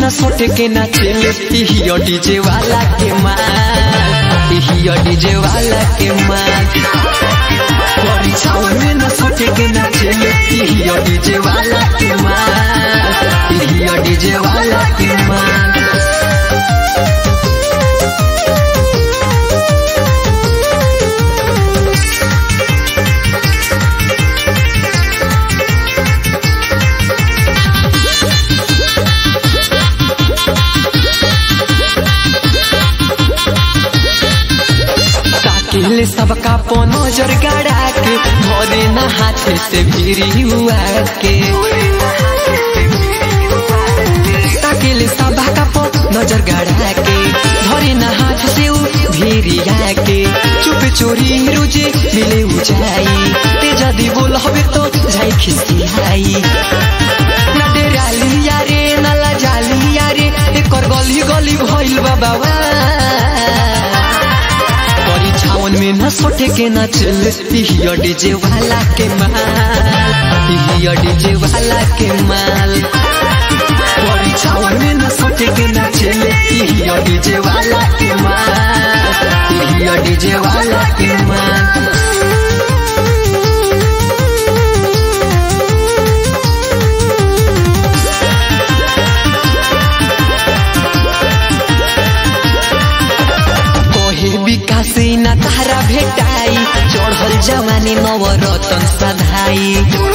न सोटे के ना चले हियो डीजे वाला के माल हियो डीजे वाला के माल परीक्षाओं में न सोटे के ना चले हियो डीजे वाला के माल हियो डीजे वाला के माल ताकिले सबका पो नजर गड़ा के भरे न हाथ से भिरी हुआ के ताकिले सबका पो नजर गड़ा के भरे न हाथ से उ भिरी के चुप चोरी रुजे मिले उजाई ते जदी बोल हबे तो जाई खिसियाई ना डेराली यारे ना लाजाली यारे एकर गली गली भइल बा बाबा परीक्षावन में न सोटे के न चल हियो डीजे वाला के माल हियो डीजे वाला के माल परीक्षावन में न सोटे के न चल हियो डीजे वाला के माल हियो डीजे वाला के माल कोहे विकास न तारा भेटाई चढ़ल जवानी नवरतन सधाई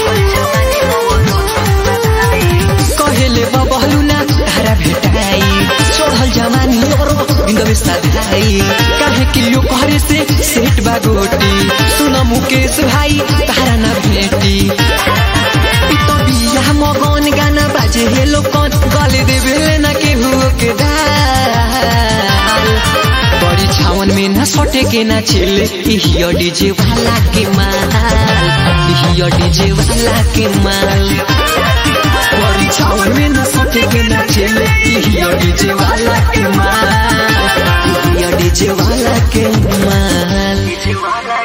कहेले बबलू ना तारा भेटाई चढ़ल जवानी और बिंदवे सधाई काहे कि यो करे से सेट बागोटी सुन मुकेश भाई तारा ना भेटी इ तो बिया मगन गाना बाजे हेलो कौन गले देवे ना केहू के दाल परीक्षावन में न सोटे के ना चले हियो डीजे वाला के माल हियो डीजे वाला के माल परीक्षावन में न सोटे के ना चले हियो डीजे वाला के माल हियो डीजे वाला के माल